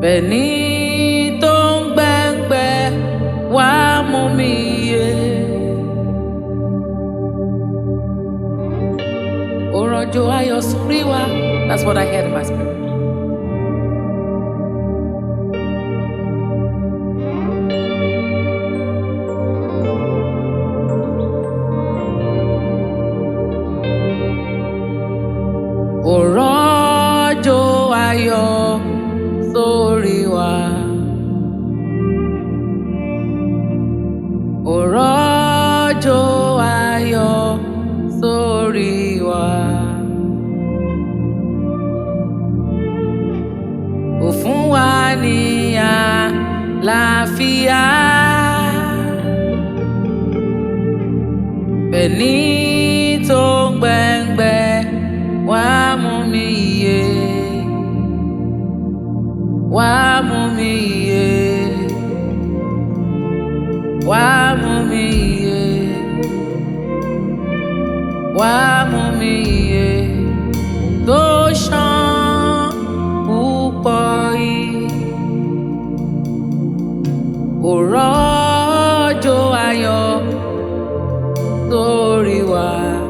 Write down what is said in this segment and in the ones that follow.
bẹ́ẹ̀ni tó ń gbẹ́ngbẹ́ wá mú mi yé. òrànjò ayọ̀ sórí wa that's what I heard in my spirit. òrànjò ayọ̀ sórí wa. òrànjò ayọ̀ sórí wa. ó fún wa ní àlàáfíà. bẹ́ẹ̀ni tó ń gbẹ́ngbẹ́ wá mú mi yé. wá mú mi yé. wá mú mi yé. wá mú mi yé. tó ṣàn púpọ̀ yìí. òrọ́jò ayọ̀ sórí wa.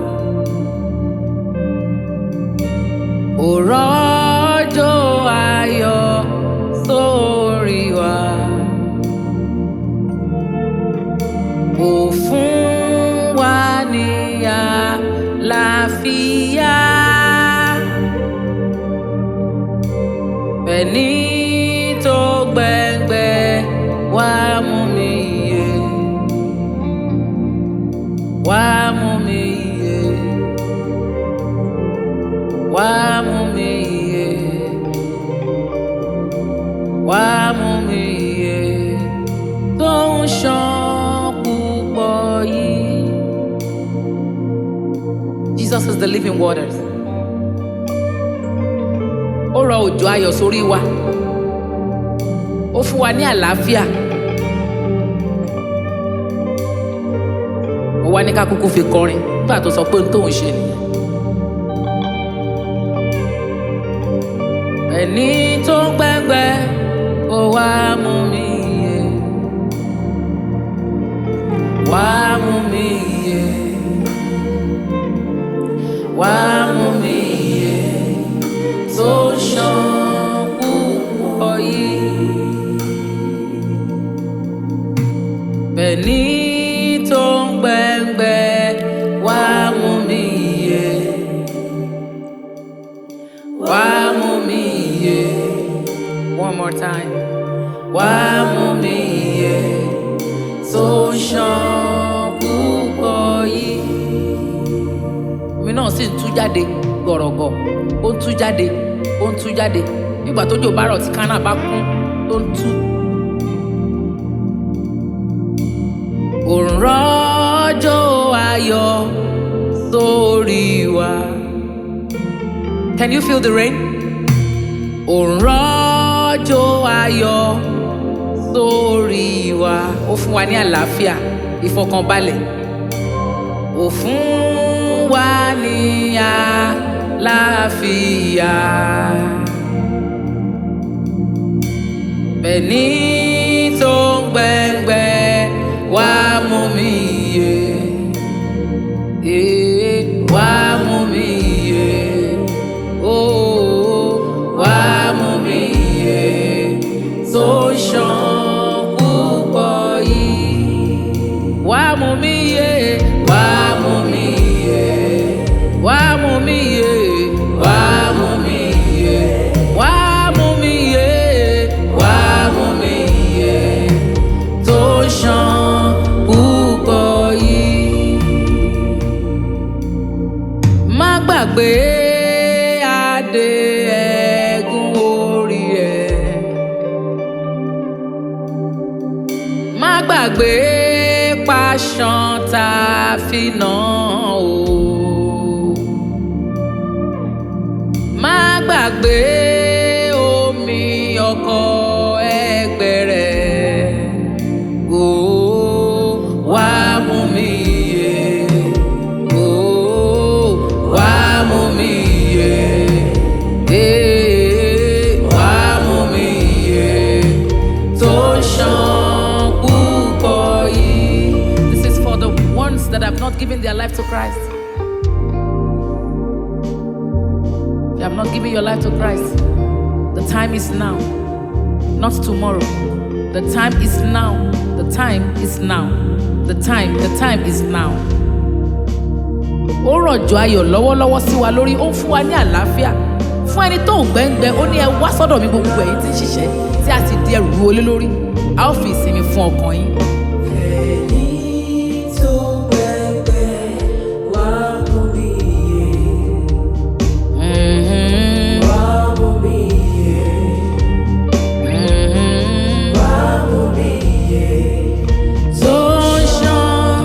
òrọ́jò ayọ̀ sórí wa. Ó fún wa ní àlàáfíà. Bẹ́ẹ̀ni tó gbẹ́ngbẹ́ wá mú mi yé. Wá mú mi yé. Wá mú mi yé. Wá mú mi yé. Tó ń ṣàn púpọ̀ yìí. Jesus is the living waters. Ó rọ òjò ayọ̀ sórí wa. Ó fún wa ní àlàáfíà. Ó wá ní ká kúkú fi kọrin nígbà tó sọ pé ohun tóun ṣe nìyẹn. ẹni tó ń gbẹ́ngbẹ́ ó wá mú mi yé wá mú mi yé wá mú mi yé tó ṣàn púpọ̀ yìí bẹ́ẹ̀ni tó ń gbẹ́ngbẹ́ wá mú mi yé wá mú mi yé one more time wá mú mi yé tó ṣàn púpọ̀ yìí. omi náà sì ń tú jáde gọ̀rọ̀gọ̀ ó ń tú jáde ó ń tú jáde nígbà tójò bá rọ̀ tí kánà bá kún tó ń tú. òǹrọ̀jò ayọ̀ sórí wa. Can you feel the rain? òǹrọ̀jò ayọ̀ sórí wa. Ó fún wa ní àlàáfíà, ìfọkànbalẹ̀. Ó fún wa ní àlàáfíà. Bẹ́ẹ̀ni tó ń gbẹ́ngbẹ́ wá mú mi yé. Eh, Wá mú mi yé. Oh, wá mú mi yé. Tó ṣàn púpọ̀ yìí. Wá mú mi yé. Wá mú mi yé. Wá mú mi yé. Wá mú mi yé. Wá mú mi yé. Wá mú mi yé. Tó ṣàn púpọ̀ yìí má gbàgbé adé ẹ̀gún orí ẹ̀. má gbàgbé pàṣán tá a fi nà ó. má gbàgbé omi ọkọ̀ ẹgbẹ́ rẹ̀. Ó wá mú mi yé. Ó wá mú mi yé. Eh, wá mú mi yé. not given their life to Christ? You have not given your life to Christ. The time is now, not tomorrow. The time is now. The time is now. The time, the time is now. Ó rọ̀jò ayọ̀ lọ́wọ́lọ́wọ́ sí wa lórí, ó ń fún wa ní àlàáfíà. Fún ẹni tó ń gbẹ́ngbẹ́, ó ní ẹ wá sọ́dọ̀ mi gbogbo ẹ̀yin tí ń ṣiṣẹ́ tí a sì di ẹrù wọlé lé lórí. A ó fi ìsinmi fún ọkàn yín. Ẹni tó gbẹgbẹ́ wá mú mi yé, Mhm, wá mú mi yé, mhm. wá mú mi yé. Tó ń ṣàn.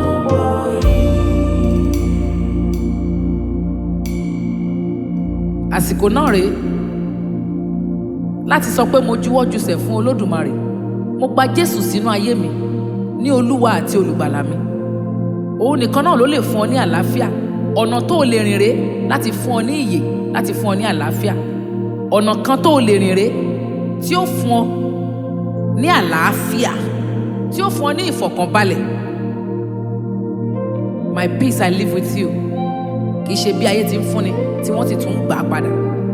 àsìkò náà rèé láti sọ pé mo juwọ́ jùsẹ̀ fún olódùmarè mo gba jésù sínú ayé mi ní olúwa àti olùgbàlà mi òun nìkan náà ló lè fún ọ ní àlàáfíà ọ̀nà tó o lè rìn rèé láti fún ọ ní ìyè láti fún ọ ní àlàáfíà ọ̀nà kan tó o lè rìn rèé tí ó fún ọ ní àlàáfíà tí ó fún ọ ní ìfọ̀kànbalẹ̀ my peace i live with you kì í ṣe bí ayé ti ń fúnni tí wọ́n sì tún ń gbà á padà.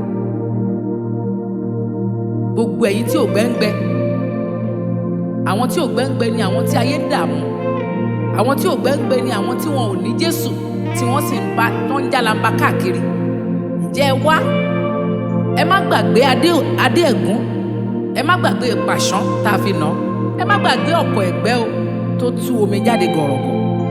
gbogbo ẹ̀yin tí ò gbẹ́ngbẹ́ àwọn tí ò gbẹ́ngbẹ́ ni àwọn tí ayé ń dààmú àwọn tí ò gbẹ́ngbẹ́ ni àwọn tí wọn ò ní Jésù tí wọ́n sì ń bá tó ń jálamba káàkiri ǹjẹ́ ẹ wá ẹ má gbàgbé adé adé ẹ̀gún ẹ má gbàgbé pàṣán tá a fi nà án ẹ má gbàgbé ọ̀pọ̀ ẹ̀gbẹ́ o tó tú omi jáde gọ̀rọ̀gọ̀.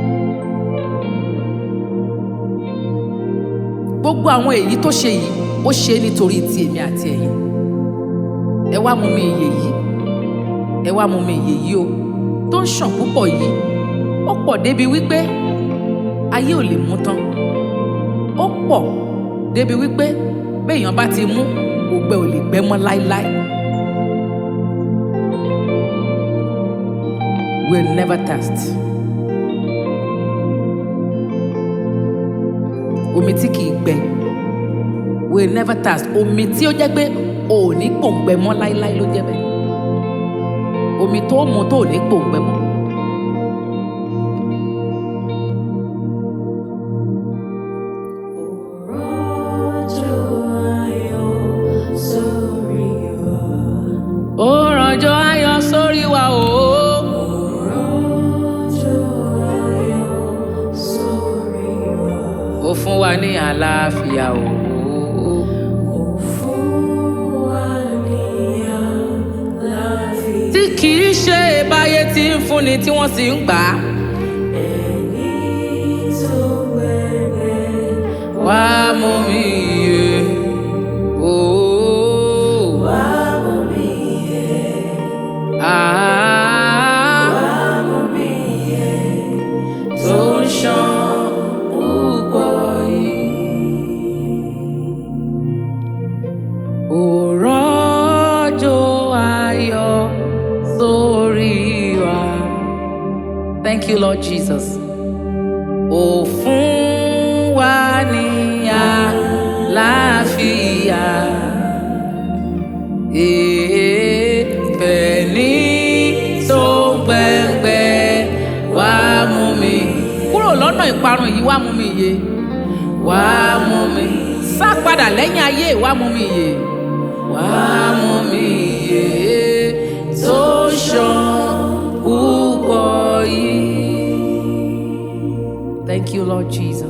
gbogbo àwọn èyí tó ṣe yìí ó ṣe é nítorí ti èmi àti ẹ̀yin ẹ wá mú mi ìyè yìí ẹ wá mú mi ìyè yìí o tó ń ṣàn púpọ̀ yìí ó pọ̀ débi wípé ayé ò lè mú tán ó pọ̀ débi wípé béèyàn bá ti mú ògbẹ ò lè gbẹ mọ́ láéláé will never thirst. omi tí kìí gbẹ will never thirst omi tí ó jẹ́ pé o ò ní pòǹgbẹ mọ́ láíláí ló jẹ́ bẹ́ẹ̀ omi tó mu tó ò ní pòǹgbẹ mọ́. Rọ̀jò ayọ̀ sórí wa. ó rànjọ ayọ̀ sórí wa o Rọ̀jò ayọ̀ sórí wa. ó fún wa ní àlàáfíà o Ó fún wa ní àlàáfíà. tí kìí ṣe báyé tí ń fúnni tí wọ́n sì ń gbà á Ẹni tó gbẹgbẹ́ wá mú mi yé o wá mú mi yé, ah. wá mú mi yé. tó ń ṣàn púpọ̀ yìí. Òrọ́jò ayọ̀ sórí wa. Thank you, Lord Jesus. Ó fún wa ní àlàáfíà. Èèfẹ̀ ní tó ń gbẹ̀ngbẹ̀ wá mú mi. Kúrò lọ́nà ìparun yìí wá mú mi yé. Wá mú mi. Sá padà lẹ́yìn ayé wá mú mi yé. Wá mú mi yé. Tó ṣàn púpọ̀ yìí. Thank you, Lord Jesus.